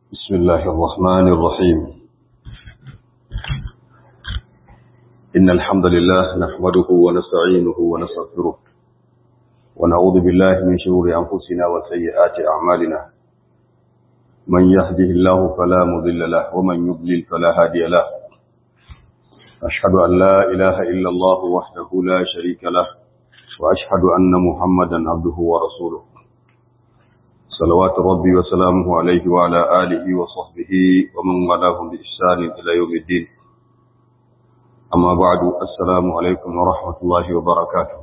بسم الله الرحمن الرحيم إن الحمد لله نحمده ونستعينه ونستغفره ونعوذ بالله من شرور أنفسنا وسيئات أعمالنا من يهده الله فلا مضل له ومن يضلل فلا هادي له أشهد أن لا إله إلا الله وحده لا شريك له وأشهد أن محمدا عبده ورسوله صلوات ربي وسلامه عليه وعلى آله وصحبه ومن والاهم بإحسان إلى يوم الدين أما بعد السلام عليكم ورحمة الله وبركاته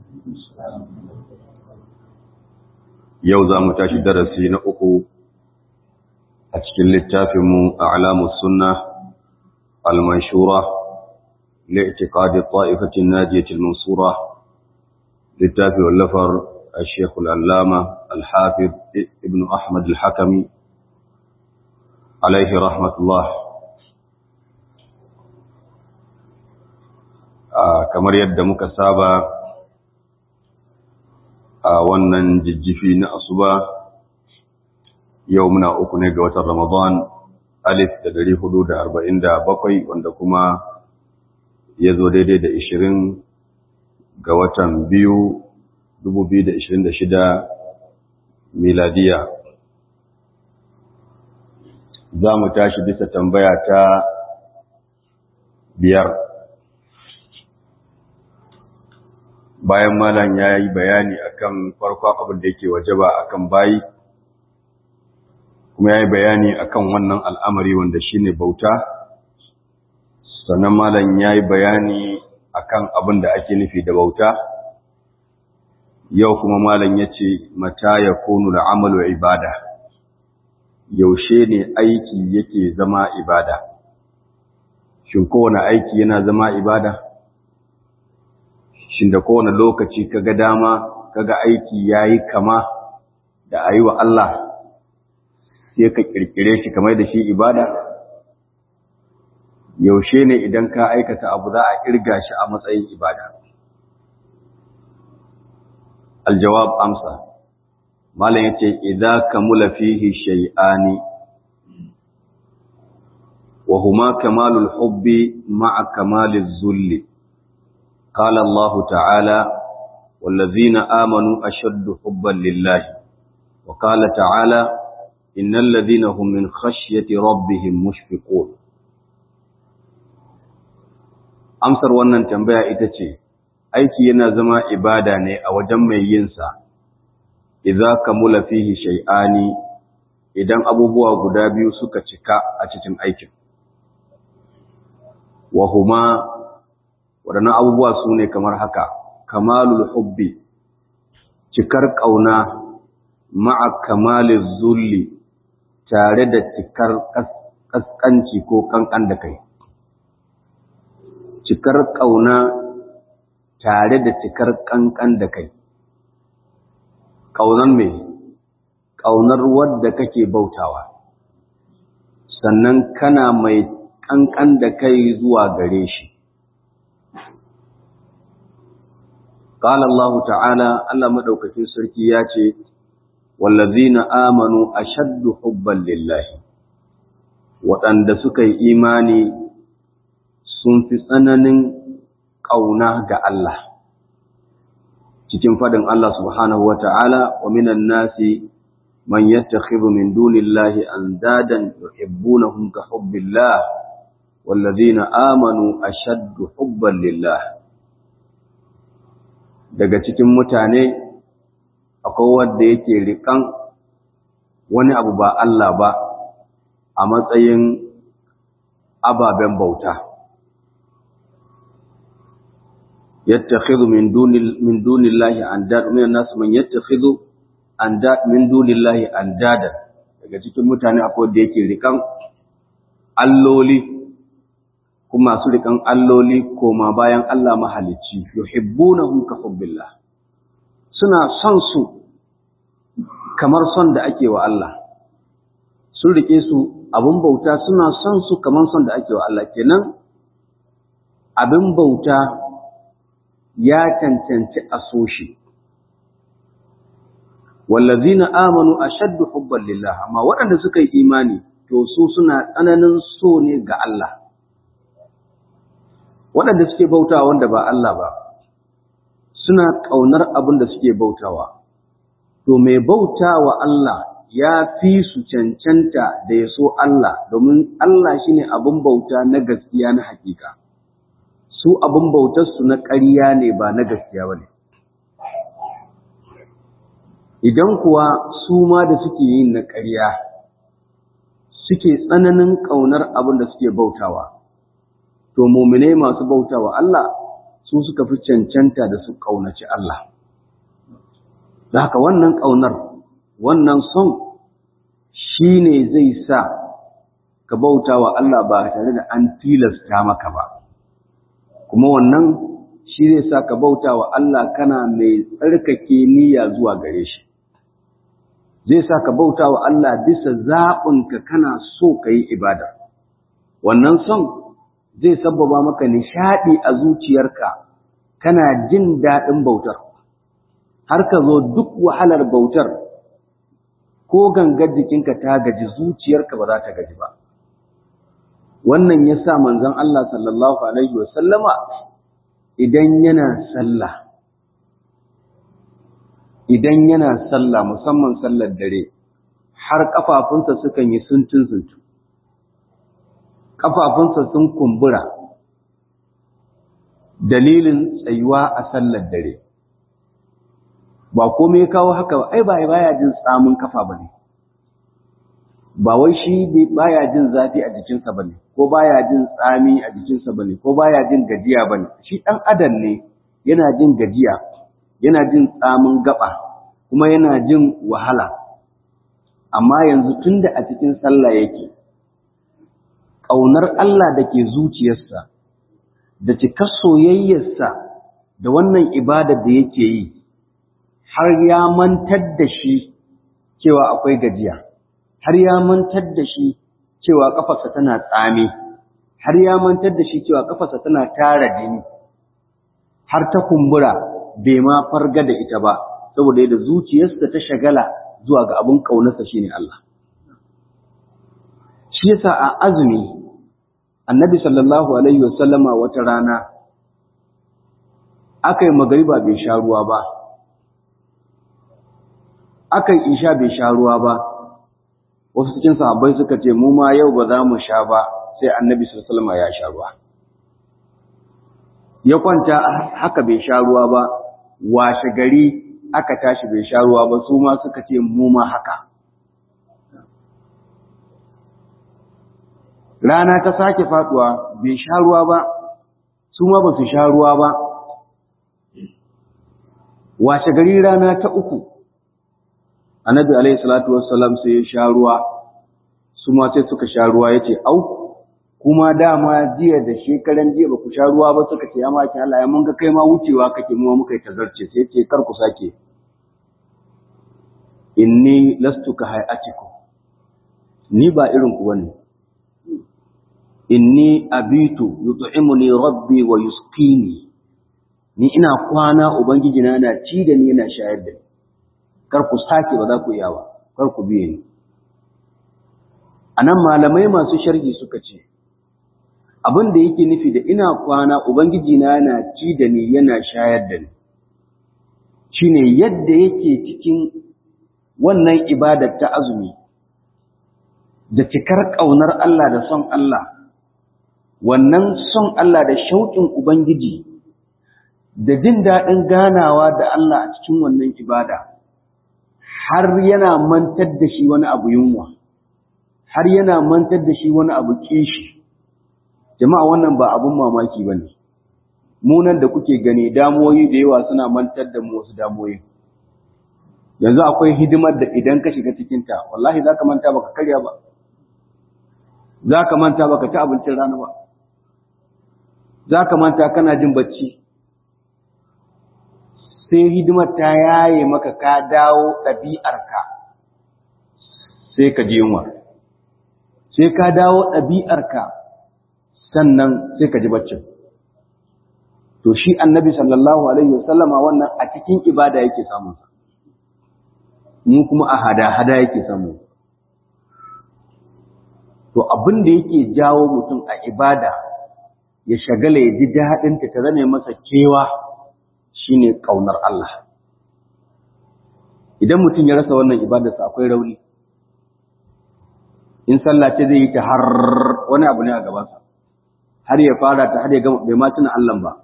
يوزا متاشي درسي نأخو أتكل للتافم أعلام السنة المنشورة لاعتقاد الطائفة الناجية المنصورة للتافي واللفر الشيخ العلامة الحافظ ابن أحمد الحكمي عليه رحمة الله kamar yadda muka saba a wannan jijjifi na asuba yau muna uku ne ga watan ramadan alif da dari hudu da arba'in da bakwai wanda kuma ya zo daidai da ishirin ga watan biyu 2026 miladiya za mu tashi bisa tambaya ta biyar bayan malam ya yi bayani akan farkon abin da yake wajaba akan bayi kuma ya yi bayani akan wannan al'amari wanda shine bauta sannan malam ya yi bayani akan abin da ake nufi da bauta yau kuma malam ya ce mata ya kunu da amalu ibada yaushe ne aiki yake zama ibada shin kowane aiki yana zama ibada shin da kowane lokaci kaga dama kaga aiki yayi kama da ayi wa Allah sai ka kirkire shi kamar da shi ibada yaushe ne idan ka aikata abu za a kirga shi a matsayin ibada الجواب أمسى ما لا يتي إذا كمل فيه شيئان وهما كمال الحب مع كمال الذل قال الله تعالى والذين آمنوا أشد حبا لله وقال تعالى إن الذين هم من خشية ربهم مشفقون أمسر wannan tambaya ita ce aiki yana zama ibada ne a wajen mai yinsa, idza kamula fihi shay'ani idan abubuwa guda biyu suka cika a cikin aikin. Wa huma waɗannan abubuwa su ne kamar haka, kamalul hubbi, cikar ƙauna ma'a kamalin zulli tare da cikar ƙasƙanci ko ƙanƙan da kai. Cikar ƙauna tare da cikar ƙanƙan da kai. Ƙaunar mai, ƙaunar wadda kake bautawa, sannan kana mai ƙanƙan da kai zuwa gare shi. Ƙala Allah ta'ala, Allah maɗaukakin sarki ya ce, Wallazina amanu a shaddu hubban lillahi, waɗanda suka yi imani sun fi tsananin ƙauna ga Allah cikin faɗin Allah subhanahu wa ta'ala wa minan nasi man yattakhidhu min dunillahi andadan yuhibbunahum ka hubbillah wallazina amanu ashaddu hubban lillah daga cikin mutane akwai wanda yake riƙan wani abu ba Allah ba a matsayin ababen bauta يتخذ من دون من دون الله انداد من الناس من يتخذ انداد من دون الله اندادا daga cikin mutane akwai da yake rikan alloli kuma su rikan alloli koma bayan Allah mahalicci yuhibbunahum ka hubbillah suna son su kamar son da ake wa Allah sun rike su abun bauta suna son su kamar son da ake wa Allah kenan abin bauta ya cancanci a so shi wallazina amanu ashaddu hubban lillah amma waɗanda suka yi imani to su suna tsananin so ne ga Allah waɗanda suke bautawa wanda ba Allah ba suna ƙaunar abin da suke bautawa to mai bautawa Allah ya fi su cancanta da ya so Allah domin Allah shine abin bauta na gaskiya na hakika su abin bautarsu na ƙarya ne ba na gaskiya ba ne idan kuwa su ma da suke yin na ƙarya suke tsananin ƙaunar abin da suke bautawa to mumine masu bautawa Allah su suka fi cancanta da su ƙaunaci Allah da haka wannan ƙaunar wannan son shi ne zai sa ka bautawa Allah ba tare da an tilasta maka ba kuma wannan shi zai sa ka bautawa Allah kana mai tsarkake niyya zuwa gare shi zai sa ka bauta wa Allah bisa zaɓinka kana so ka yi ibada. Wannan son zai sabbaba maka nishaɗi a zuciyarka kana jin daɗin bautar, har ka zo duk wahalar bautar ko gangar jikinka ta gaji zuciyarka ba za ta gaji ba. Wannan ya sa manzon Allah sallallahu Alaihi wasallama idan yana sallah. idan yana sallah musamman sallar dare har kafafunsa sukan yi suntun suntu kafafunsa sun kumbura dalilin tsayuwa a sallar dare ba komai kawo haka ba ai ba baya jin tsamin kafa bane ba wai shi baya jin zafi a jikinsa bane ko baya jin tsami a jikinsa bane ko baya jin gajiya bane shi dan adam ne yana jin gajiya yana jin tsamin gaba kuma yana jin wahala amma yanzu tunda a cikin sallah yake ƙaunar Allah da ke zuciyarsa da cikar soyayyarsa da wannan ibada da yake yi har ya mantar da shi cewa akwai gajiya har ya mantar da shi cewa kafarsa tana tsame har ya mantar da shi cewa kafarsa tana tara jini har ta kumbura bai ma farga da ita ba saboda yadda zuciyarsa ta shagala zuwa ga abin ƙaunarsa shine Allah shi yasa a azumi annabi sallallahu alaihi wasallama wata rana aka yi magariba bai sha ruwa ba aka yi isha bai sha ruwa ba wasu cikin sahabbai suka ce mu ma yau ba za mu sha ba sai annabi sallallahu alaihi wasallama ya sha ruwa ya kwanta haka bai sha ruwa ba washe gari aka tashi bai sha ruwa ba su ma suka ce mu ma haka rana ta sake faduwa bai sha ruwa ba su ma ba su sha ruwa ba washe gari rana ta uku annabi alaihi salatu wassalam sai ya sha ruwa su ma sai suka sha ruwa yace au kuma dama jiya da shekaran jiya ba ku sha ruwa ba suka ce ya maki Allah ya mun ga kai ma wucewa kake mu muka yi tazarce sai ce kar ku sake inni lastu ka hayatikum ni ba irin ku bane inni abitu yut'imuni rabbi wa yusqini ni ina kwana ubangiji na na ci da ni yana shayar da ni kar ku sake ba za ku iya ba kar ku biye ni anan malamai masu sharhi suka ce abin da yake nufi da ina kwana ubangiji na na ci da ni yana shayar da ni shine yadda yake cikin wannan ibadar ta azumi da cikar ƙaunar Allah da son Allah wannan son Allah da shauƙin ubangiji da jin daɗin ganawa da Allah a cikin wannan ibada har yana mantar da shi wani abu yunwa har yana mantar da shi wani abu kishi jama'a wannan ba abun mamaki ba ne munan da kuke gani damoyi da yawa suna mantar da mu wasu damoyi yanzu akwai hidimar da idan ka shiga cikinta wallahi za ka manta baka karya ba za ka manta baka ci abincin rana ba za ka manta kana jin bacci sai hidimar ta yaye maka ka dawo ɗabi'arka sai ka ji yunwa sai ka dawo ɗabi'arka sannan sai ka ji baccin to shi annabi sallallahu alaihi wasallama wannan a cikin ibada yake samun mu kuma a hada-hada yake samu to abin da yake jawo mutum a ibada ya shagala ya ji daɗinta ta zame masa kewa shine ƙaunar Allah idan mutum ya rasa wannan ibadarsa akwai rauni in sallah ce zai yi ta har wani abu ne a gabansa har ya fara ta har ya gama bai ma tuna Allah ba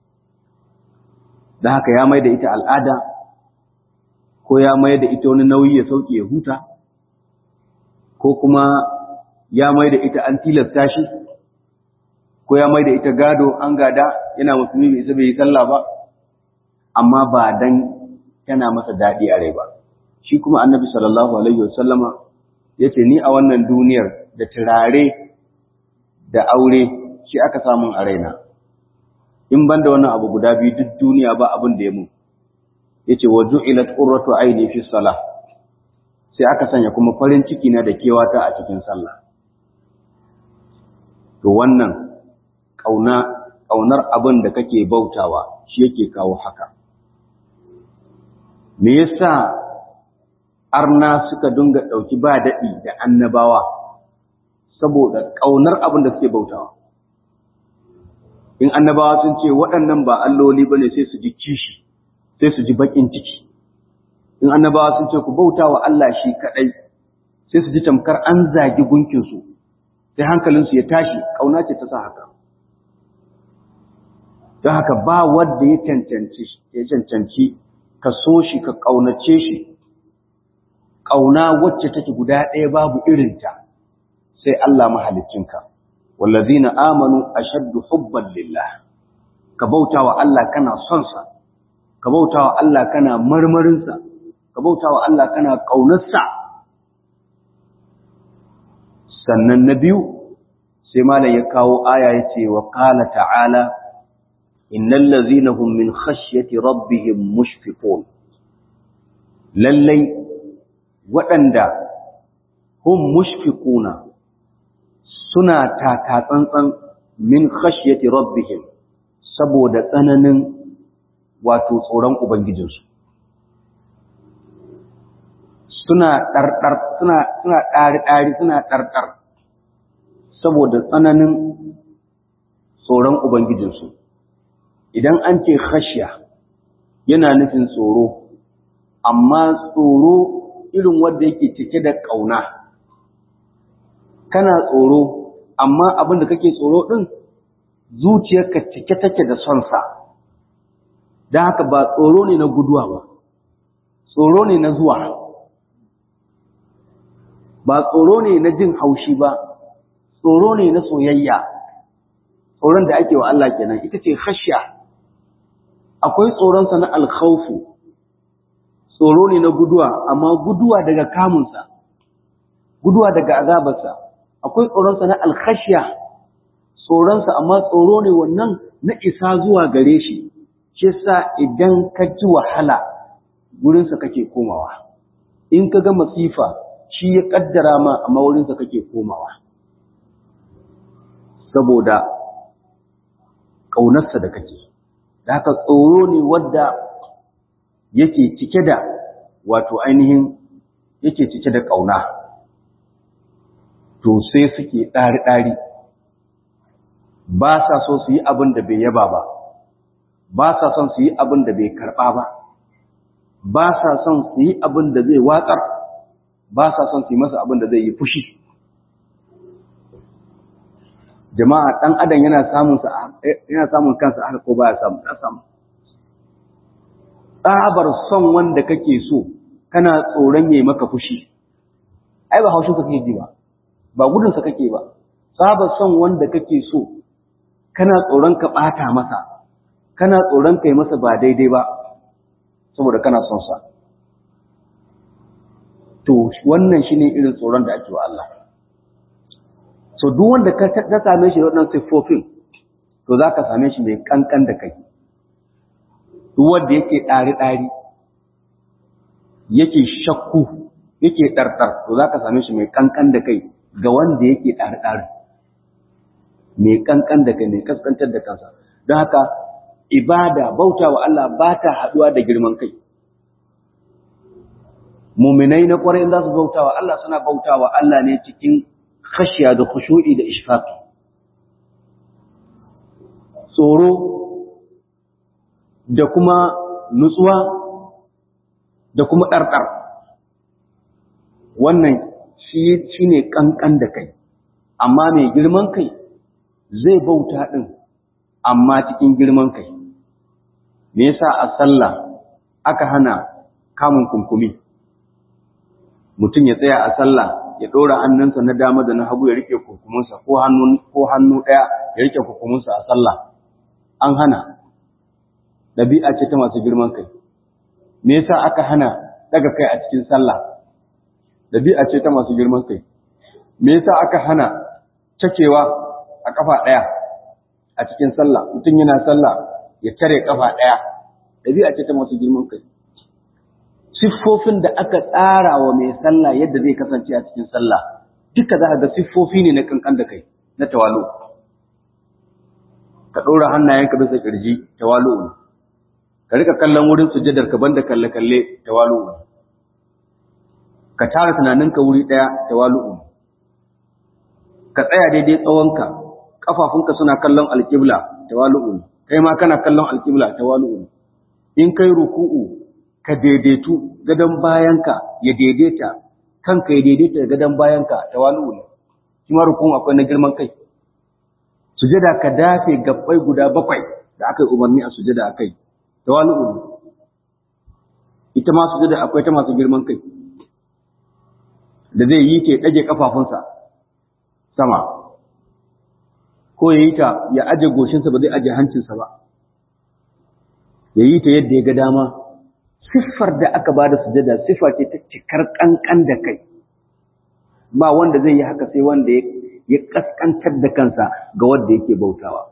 da haka ya mai da ita al'ada ko ya mai da ita wani nauyi ya sauke ya huta ko kuma ya mai da ita an tilasta shi ko ya mai da ita gado an gada yana musulmi bai isa bai yi sallah ba amma ba dan tana masa daɗi a rai ba shi kuma annabi sallallahu alaihi wasallama yace ni a wannan duniyar da turare da aure shi aka samun a raina in banda wannan abu guda biyu duk duniya ba abin da ya mun yace wa ju'ilat qurratu aini fi salah sai aka sanya kuma farin ciki na da kewata a cikin sallah to wannan kauna kaunar abin da kake bautawa shi yake kawo haka me yasa arna suka dinga dauki ba dadi da annabawa saboda kaunar abin da suke bautawa in annabawa sun ce waɗannan ba alloli bane sai su ji kishi sai su ji bakin ciki in annabawa sun ce ku bauta wa Allah shi kadai sai su ji tamkar an zagi gunkin su sai hankalin su ya tashi kauna ce ta sa haka don haka ba wanda ya cancanci ya cancanci ka so shi ka kaunace shi kauna wacce take guda ɗaya babu irinta sai Allah mahaliccinka wallazina amanu ashaddu hubban lillah ka bauta wa Allah kana son sa ka bauta wa Allah kana marmarinsa, ka bauta wa Allah kana ƙaunarsa. Sannan na biyu, sai malam ya kawo aya ya ce wa ƙala ta'ala, Innan lazina hum min khashyati rabbihim mushfiqun Lallai waɗanda hum mushfiquna suna taka tsantsan min khashyati rabbihim saboda tsananin wato tsoron Ubangijinsu. Suna ɗarɗar, suna suna ɗari-ɗari, suna ɗarɗar, saboda tsananin tsoron Ubangijinsu. Idan an ce khashya yana nufin tsoro, amma tsoro irin wanda yake cike da ƙauna. Kana tsoro, amma abin da kake tsoro ɗin, zuciyarka cike take da son sa. don haka ba tsoro ne na guduwa ba tsoro ne na zuwa ba tsoro ne na jin haushi ba tsoro ne na soyayya tsoron da ake wa Allah kenan ita ce khashya akwai tsoronsa na alkhawfu tsoro ne na guduwa amma guduwa daga kamunsa guduwa daga azabarsa akwai tsoronsa na alkhashya tsoronsa amma tsoro ne wannan na isa zuwa gare shi shi sa idan ka ji wahala wurinsa kake komawa in ka ga masifa shi ya kaddara ma amma wurinsa kake komawa saboda ƙaunarsa da kake da haka tsoro ne wadda yake cike da wato ainihin yake cike da ƙauna to sai suke ɗari-ɗari ba sa so su yi abin da bai yaba ba ba sa son su yi abin da bai karɓa ba, ba sa son su yi abin da zai watsar, ba sa son su yi masa abin da zai yi fushi. Jama'a ɗan adam yana samun yana samun kansa haka ko ba ya samu, ya samu. Tsabar son wanda kake so, kana tsoron yayi maka fushi. Ai ba haushin ka kake ji ba, ba gudunsa kake ba. Tsabar son wanda kake so, kana tsoron ka ɓata masa, kana tsoron kai masa ba daidai ba saboda kana son sa to wannan shine irin tsoron da ake wa Allah so duk wanda ka ta same shi wannan siffofin to zaka same shi mai kankan da kai duk wanda yake dari dari yake shakku yake ɗarɗar to zaka same shi mai kankan da kai ga wanda yake dari dari mai kankan da kai mai kaskantar da kansa don haka ibada bauta wa Allah ba ta haɗuwa da girman kai muminai na kwarai za su bautawa Allah suna bautawa Allah ne cikin khashiya da khushu'i da ishfaqi tsoro da kuma nutsuwa da kuma ɗarɗar wannan shi ne ƙanƙan da kai amma mai girman kai zai bauta ɗin amma cikin girman kai me yasa a sallah aka hana kamun kunkumi mutum ya tsaya a sallah ya ɗora hannunsa na dama da na hagu ya rike kurkumunsa ko hannu ko hannu ɗaya ya rike kurkumunsa a sallah an hana ɗabi'a ce ta masu girman kai me yasa aka hana daga kai a cikin sallah ɗabi'a ce ta masu girman kai me yasa aka hana cakewa a kafa ɗaya a cikin sallah mutum yana sallah ya tare kafa ɗaya ɗabi'a ce ta masu girman kai siffofin da aka tsara wa mai sallah yadda zai kasance a cikin sallah duka za a ga siffofi ne na kankan da kai na tawalu ka ɗora hannayenka bisa ƙirji tawalu ne ka rika kallon wurin sujjadar ka banda kalle kalle tawalu ne ka tara tunaninka wuri ɗaya tawalu ne ka tsaya daidai tsawonka kafafunka suna kallon alƙibla tawalu ne kai ma kana kallon alƙibla tawalu ne in kai ruku'u ka daidaitu gadon bayanka ya daidaita kanka ya daidaita gadon bayanka tawalu ne shi ma ruku'u akwai na girman kai sujada ka dafe gabbai guda bakwai da aka yi umarni a sujada akai tawalu ne ita ma sujada akwai ta masu girman kai da zai yi ta ɗage kafafunsa sama ko ya yi ta ya aje goshinsa ba zai aje hancinsa ba ya yi ta yadda ya ga dama siffar da aka ba da sujada siffa ce ta cikar ƙanƙan da kai ba wanda zai yi haka sai wanda ya ƙasƙantar da kansa ga wanda yake bautawa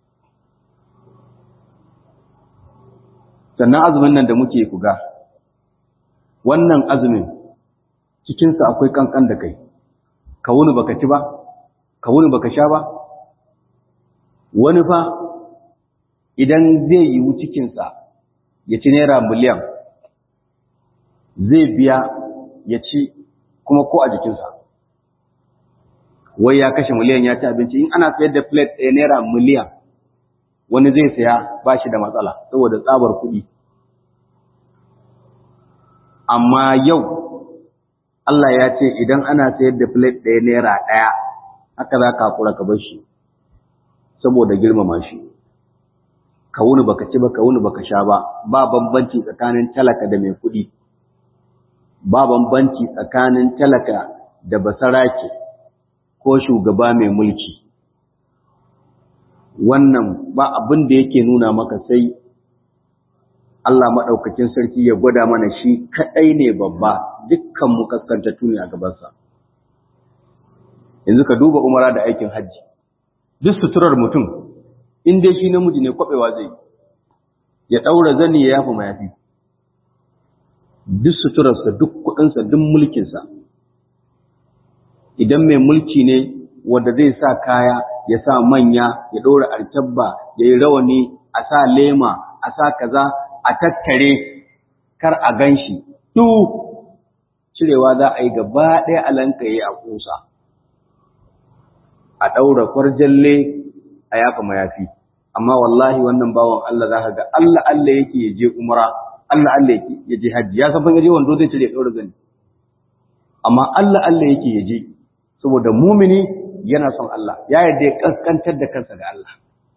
sannan azumin nan da muke kuga wannan azumin cikinsa akwai ƙanƙan da kai ka wuni baka ci ba ka wuni baka sha ba wani fa idan zai yiwu cikinsa ya ci naira miliyan zai biya ya ci kuma ko a jikinsa wai ya kashe miliyan ya ci abinci in ana sayar da plate ɗaya naira miliyan wani zai saya ba shi da matsala saboda tsabar kuɗi amma yau Allah ya ce idan ana sayar da plate ɗaya naira ɗaya haka za ka haƙura ka bar shi saboda girmama shi ka wuni baka ci ba ka wuni baka sha ba ba bambanci tsakanin talaka da mai kuɗi ba bambanci tsakanin talaka da basarake ko shugaba mai mulki wannan ba abin da yake nuna maka sai Allah maɗaukakin sarki ya gwada mana shi kaɗai ne babba dukkan mu kaskantattu ne a gabansa yanzu ka duba umara da aikin hajji duk suturar mutum in dai shi namiji ne kwabewa zai ya daura zani ya yafa mayafi duk suturarsa duk kudinsa duk mulkinsa idan mai mulki ne wanda zai sa kaya ya sa manya ya ɗora alkyabba ya yi rawani a sa lema a sa kaza a tattare kar a gan shi duk cirewa za a yi gaba ɗaya alanka ya a ƙusa a ɗaura kwarjalle a yafa mayafi amma wallahi wannan bawan Allah za ka ga Allah Allah yake ya je umra Allah Allah yake ya je hajji ya san fa je wando zai cire ɗaura zani amma Allah Allah yake ya je saboda mumini yana son Allah ya yarda ya kaskantar da kansa ga Allah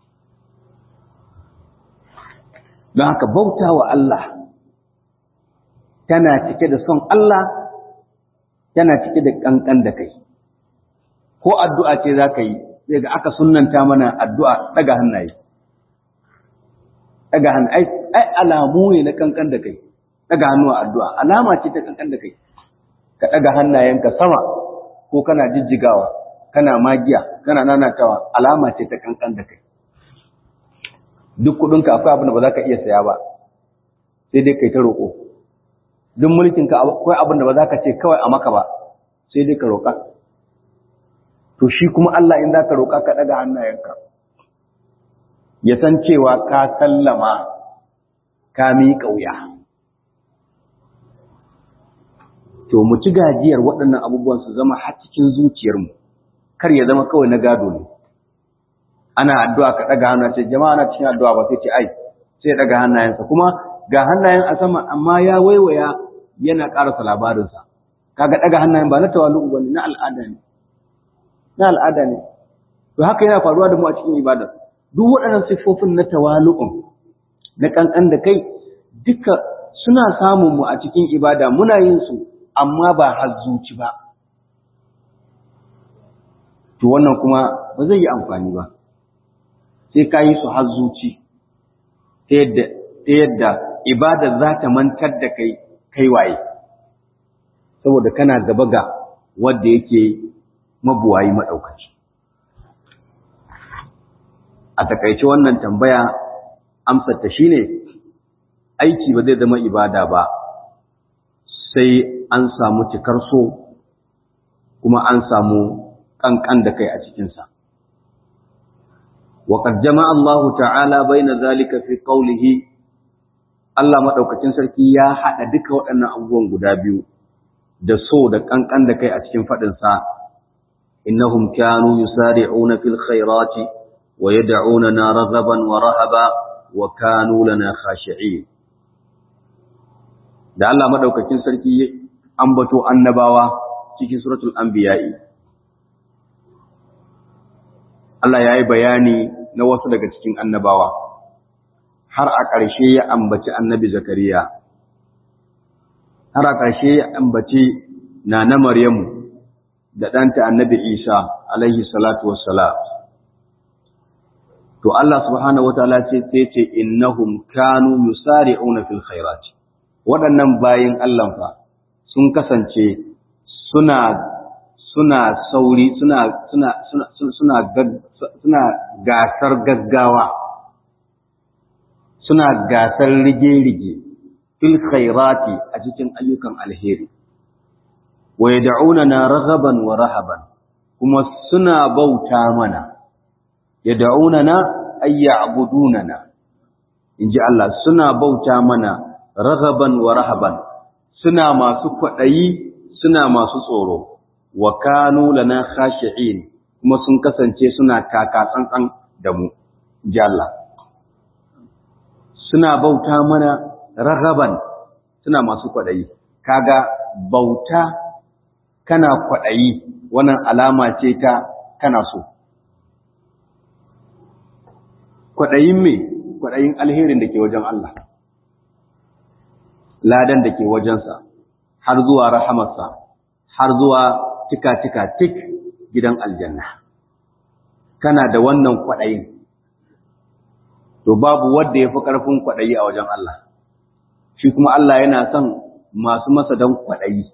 don haka bauta wa Allah tana cike da son Allah tana cike da kankan da kai ko addu'a ce za ka yi sai ga aka sunanta mana addu'a daga hannaye daga hannaye ai alamu ne na kankan da kai daga hannu a addu'a alama ce ta kankan da kai ka daga hannayenka sama ko kana jijjigawa kana magiya kana nanatawa alama ce ta kankan da kai duk kudinka akwai abin da ba za ka iya saya ba sai dai kai ta roƙo duk mulkinka akwai abin da ba za ka ce kawai a maka ba sai dai ka roƙa to shi kuma Allah in za ka roƙa ka ɗaga hannayenka ya san cewa ka sallama ka miƙa wuya to mu ci gajiyar waɗannan abubuwan su zama har cikin zuciyarmu kar ya zama kawai na gado ne ana addu'a ka ɗaga hannu ce jama'a na cikin addu'a ba sai ce ai sai ya ɗaga hannayensa kuma ga hannayen a sama amma ya waiwaya yana ƙarasa labarinsa kaga ɗaga hannayen ba na tawalu ba ne na al'ada ne na al'ada ne to haka yana faruwa da mu a cikin ibada duk waɗannan siffofin na tawalu'un na ƙanƙan da kai duka suna samun mu a cikin ibada muna yin su amma ba har zuci ba to wannan kuma ba zai yi amfani ba sai ka yi su har zuci ta yadda ibada za ta mantar da kai kai waye saboda kana gaba ga wanda yake mabuwayi maɗaukaci a takaice wannan tambaya amsar ta shine aiki ba zai zama ibada ba sai an samu cikar so kuma an samu kankan da kai a cikinsa وقد جمع الله تعالى بين ذلك في قوله Allah madaukakin sarki ya hada duka waɗannan abubuwan guda biyu da so da kankan da kai a cikin fadin sa innahum kanu yusari'una fil khairati wa yad'unana raghaban wa rahaba wa kanu lana khashi'in da Allah madaukakin sarki ambato annabawa cikin suratul anbiya'i Allah ya yi bayani na wasu daga cikin annabawa, har a ƙarshe ya ambaci annabi Zakariya, har a ƙarshe ya ambaci na na Maryamu da ɗanta annabi Isa, alaihi salatu wassalam. To Allah subhanahu wa ta'ala ce sai ce innahum kanu yusari'una fil khairat. Waɗannan bayin Allah fa sun kasance suna suna sauri suna suna suna suna suna gasar gaggawa suna gasar rige-rige fil khairati a cikin ayyukan alheri wa yad'unana raghaban wa rahaban kuma suna bauta mana yad'unana ay ya'budunana inji Allah suna bauta mana raghaban wa rahaban suna masu kwadayi suna masu tsoro wa kanu lana khashi'in kuma sun kasance suna taka tsantsan da mu ji Allah suna bauta mana rarraban suna masu kwadayi kaga bauta kana kwadayi wannan alama ce ta kana so kwadayin me kwadayin alherin da ke wajen Allah ladan da ke wajensa har zuwa rahamarsa har zuwa tika-tika tik gidan aljanna kana da wannan kwaɗayin to babu wanda ya fi ƙarfin kwaɗayi a wajen Allah shi kuma Allah yana son masu masa don kwaɗayi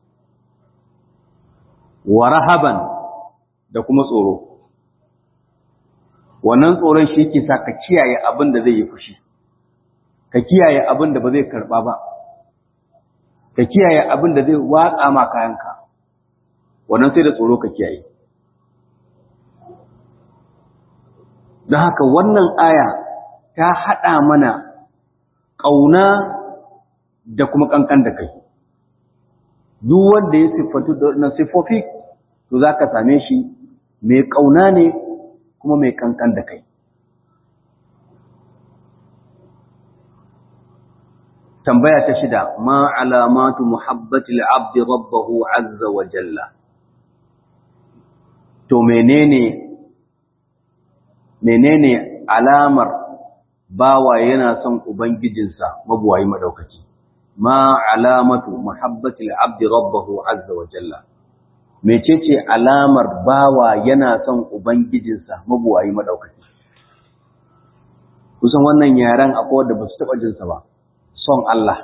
wa rahaban da kuma tsoro wannan tsoron shi ke sa ka kiyaye abin da zai yi fushi ka kiyaye abin da ba zai karɓa ba ka kiyaye abin da zai watsa ma kayanka wannan sai da tsoro ka kiyaye don haka wannan aya ta haɗa mana ƙauna da kuma ƙanƙan da kai duk wanda ya siffatu da wannan siffofi to za ka same shi mai ƙauna ne kuma mai ƙanƙan da kai tambaya ta shida ma alamatu muhabbatil abdi rabbahu azza wa jalla to menene menene alamar bawa yana son ubangijinsa mabuwayi madaukaki ma alamatu muhabbatil abdi rabbahu azza wa jalla mecece alamar bawa yana son ubangijinsa mabuwayi madaukaki kusan wannan yaren akwai wanda ba su taɓa jinsa ba son Allah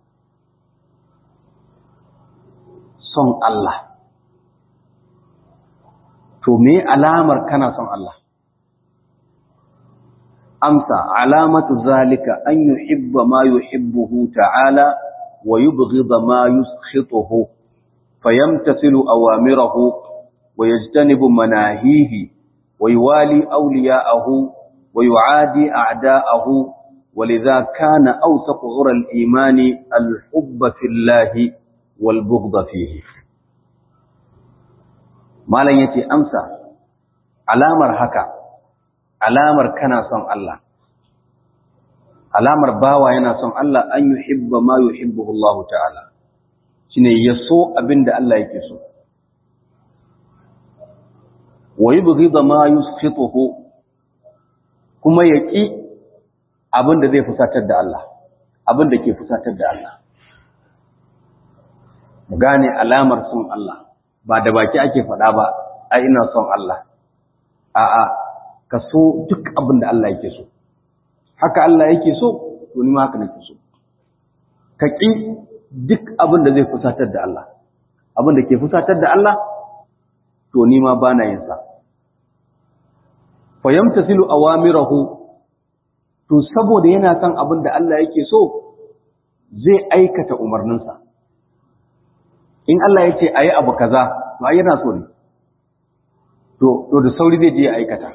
son Allah to me alamar kana son Allah amsa alamatu zalika an yuhibba ma yuhibbuhu ta'ala wa yubghidha ma yuskhituhu fayamtasilu awamirahu wa yajtanibu manahihi wa yuwali awliya'ahu wa yu'adi a'da'ahu ولذا كان أوثق عرى الإيمان الحب في الله wal bughd fihi malan yace amsa alamar haka alamar kana son Allah alamar bawa yana son Allah an yuhibba ma yuhibbuhu Allah ta'ala shine ya so abinda Allah yake so wa yubghida ma yuskhituhu kuma ya ƙi abinda zai fusatar da Allah abinda ke fusatar da Allah mu gane alamar son Allah ba da baki ake faɗa ba ai ina son Allah a'a ka so duk abinda Allah yake so haka Allah yake so to ni ma haka nake so ka ƙi duk abinda zai fusatar da Allah abinda ke fusatar da Allah to ni ma bana yin sa fa yamtasilu awamirahu to saboda yana son abin da Allah yake so zai aikata umarninsa in Allah ya ce ayi abu kaza to ai yana so ne to to da sauri zai je ya aikata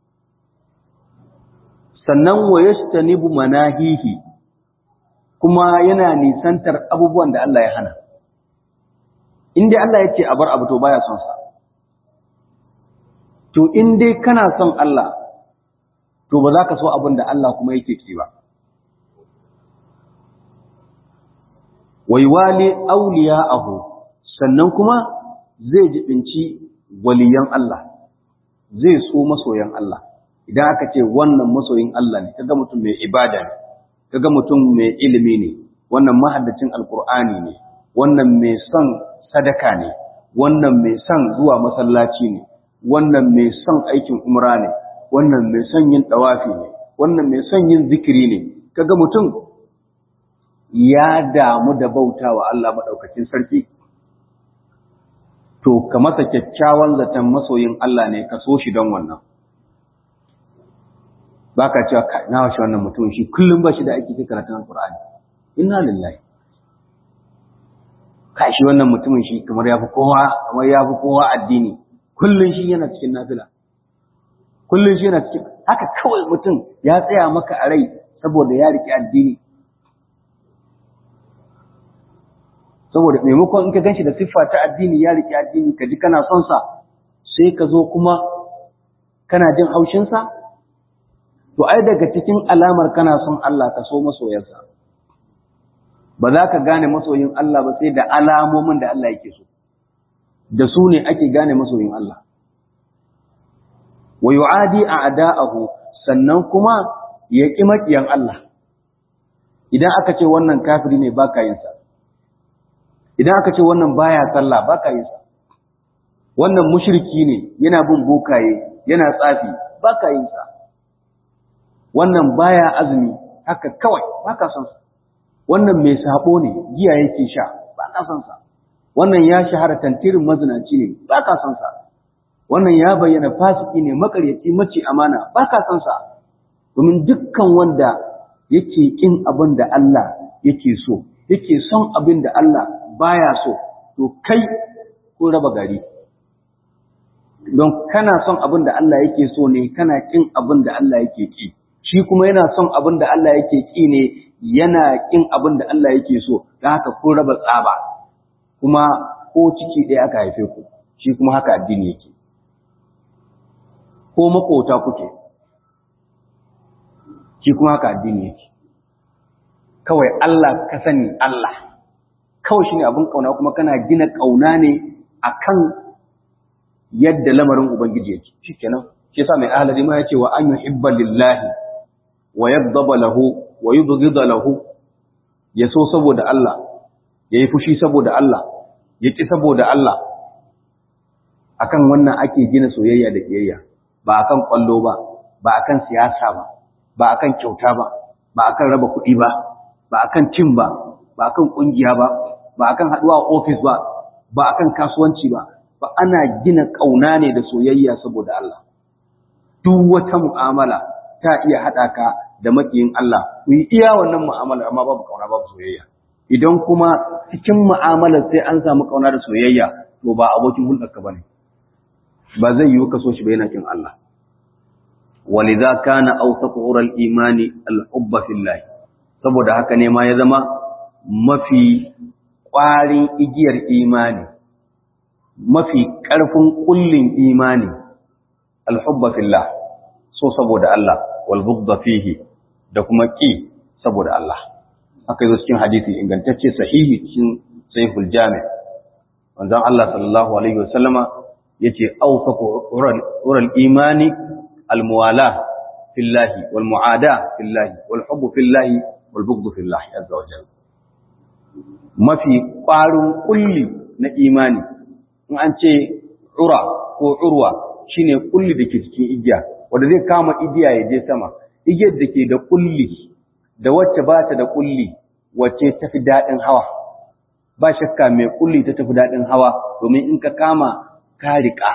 sannan wa yastanibu manahihi kuma yana nisantar abubuwan da Allah ya hana in dai Allah ya ce a bar abu to baya son sa to in dai kana son Allah to ba za ka so abin da Allah kuma yake ki ba wai wali auliya'ahu sannan kuma zai jibinci waliyan Allah zai so masoyan Allah idan aka ce wannan masoyin Allah ne kaga mutum mai ibada ne kaga mutum mai ilimi ne wannan mahaddacin alkur'ani ne wannan mai son sadaka ne wannan mai son zuwa masallaci ne wannan mai son aikin umra ne wannan mai son yin dawafi ne wannan mai son yin zikiri ne kaga mutum ya damu da bautawa Allah madaukakin sarki to ka masa kyakkyawan zaton masoyin Allah ne ka so shi don wannan baka cewa na washe wannan mutum shi kullum ba shi da aiki sai karatun alqur'ani inna lillahi kai shi wannan mutumin shi kamar yafi kowa kamar yafi kowa addini kullun shi yana cikin nafila kullun shi yana cikin haka kawai mutum ya tsaya maka a rai saboda ya riƙe addini saboda maimakon in ka ganshi da siffa ta addini ya riƙe addini ka ji kana son sa sai ka zo kuma kana jin haushin sa to ai daga cikin alamar kana son Allah ka so masoyansa ba za ka gane masoyin Allah ba sai da alamomin da Allah yake so da su ne ake gane masoyin Allah wa yu'adi a'da'ahu sannan kuma ya ƙi maƙiyan Allah idan aka ce wannan kafiri ne baka yin sa idan aka ce wannan baya sallah baka yin sa wannan mushriki ne yana bin bokaye yana tsafi baka yin sa wannan baya azumi haka kawai baka son sa wannan mai sabo ne giya yake sha baka son sa wannan ya shahara tantirin mazinaci ne baka son sa wannan ya bayyana fasiki ne makaryaci mace amana baka son sa domin dukkan wanda yake kin abin da Allah yake so yake son abin da Allah baya so to kai ko raba gari don kana son abin da Allah yake so ne kana kin abin da Allah yake ki shi kuma yana son abin da Allah yake ki ne yana kin abin da Allah yake so don haka ko raba tsaba kuma ko ciki ɗaya aka haife ku shi kuma haka addini yake ko makota kuke shi kuma haka addini yake kawai Allah ka sani Allah kawai shine abin kauna kuma kana gina kauna ne akan yadda lamarin ubangiji yake shikenan shi yasa mai ahlali ma yace wa an yuhibba lillahi wa yaghdaba lahu wa yubghida lahu yaso saboda Allah yayi fushi saboda Allah yaki saboda Allah akan wannan ake gina soyayya da kiyayya ba akan kwallo ba ba akan siyasa ba ba akan kyauta ba ba akan raba kuɗi ba ba akan cin ba ba akan kungiya ba ba akan haduwa a office ba ba akan kasuwanci ba ba ana gina kauna ne da soyayya saboda Allah duk wata mu'amala ta iya hada ka da makiyin Allah ku yi iya wannan mu'amala amma babu kauna babu soyayya idan kuma cikin mu'amalar sai an samu kauna da soyayya to ba abokin hulɗarka bane ba zai yiwu ka so shi ba yana kin Allah ولذا كان أوثق غر الإيمان الحب في الله saboda haka ne ma ya zama mafi ƙwarin igiyar imani mafi ƙarfin ƙullin imani alhubba fillah so saboda Allah wal bughdha fihi da kuma ƙi saboda Allah aka yi cikin hadisi ingantacce sahihi cikin sahihul jami' manzon Allah sallallahu alaihi wasallama yace awsaqu ural imani almuwala fillahi wal muada fillahi wal hubbu fillahi wal bughdhu fillahi azza wa jalla mafi ƙwarin kulli na imani in an ce ura ko urwa shine kulli da ke cikin igiya wanda zai kama igiya ya je sama igiyar da ke da kulli da wacce ba ta da kulli wacce tafi daɗin hawa ba shakka mai kulli ta tafi daɗin hawa domin in ka kama ka riƙa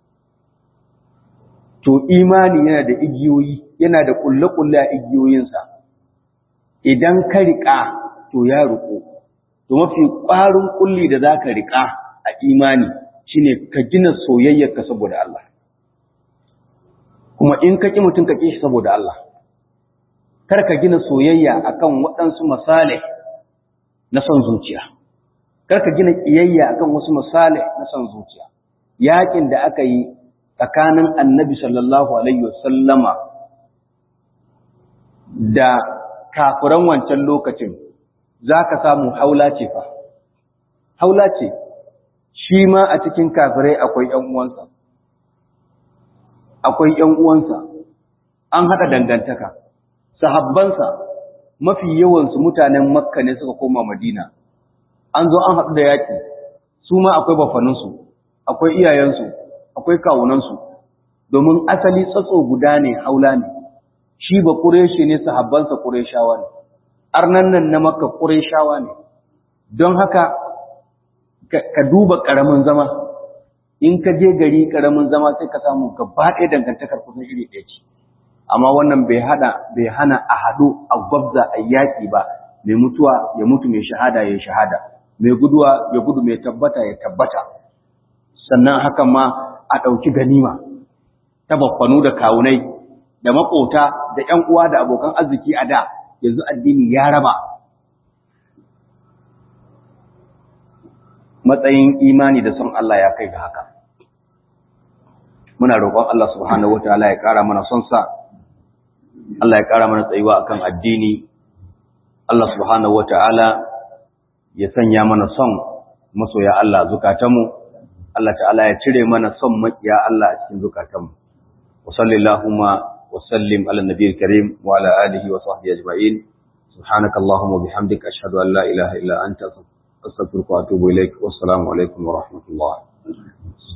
to imani yana da igiyoyi yana da kulle-kulle a igiyoyinsa idan ka riƙa to ya riƙo to mafi ƙwarin kulli da za ka riƙa a imani shine ka gina soyayyarka saboda Allah kuma in ka ƙi mutum ka ƙi shi saboda Allah kar ka gina soyayya akan waɗansu misali na son zuciya kar ka gina ƙiyayya akan wasu misali na son zuciya yakin da aka yi tsakanin annabi sallallahu alaihi wasallama da kafiran wancan lokacin za ka samu haula ce fa haula ce shi ma a cikin kafirai akwai ‘yan uwansa akwai ‘yan uwansa an haɗa dangantaka sahabbansa mafi yawansu mutanen makka ne suka koma madina an zo an haɗu da yaƙi su ma akwai bafaninsu akwai iyayensu akwai kawunansu domin asali tsatso guda ne haula ne shi ba ƙureshi ne sahabbansa ƙureshawa ne arnan nan na makka ƙureshawa ne don haka ka duba ƙaramin zama in ka je gari ƙaramin zama sai ka samu gaba ɗaya dangantakar kusan iri ɗaya ce amma wannan bai hada bai hana a haɗu a gwabza a yaƙi ba mai mutuwa ya mutu mai shahada ya shahada mai guduwa ya gudu mai tabbata ya tabbata sannan hakan ma a ɗauki ganima ta baffanu da kawunai da maƙota da ƴan uwa da abokan arziki a da yanzu addini ya raba matsayin imani da son Allah ya kai ga haka muna roƙon Allah subhanahu wataala ya ƙara mana son sa Allah ya ƙara mana tsayuwa akan addini Allah subhanahu wataala ya sanya mana son masoya Allah zukatanmu Allah ta'ala ya cire mana son makiya Allah a cikin zukatanmu wa sallallahu wa sallim ala nabiyil karim wa ala alihi wa sahbihi ajma'in subhanakallahumma bihamdika ashhadu an la ilaha illa anta astaghfiruka wa atubu ilaik wassalamu alaikum wa rahmatullah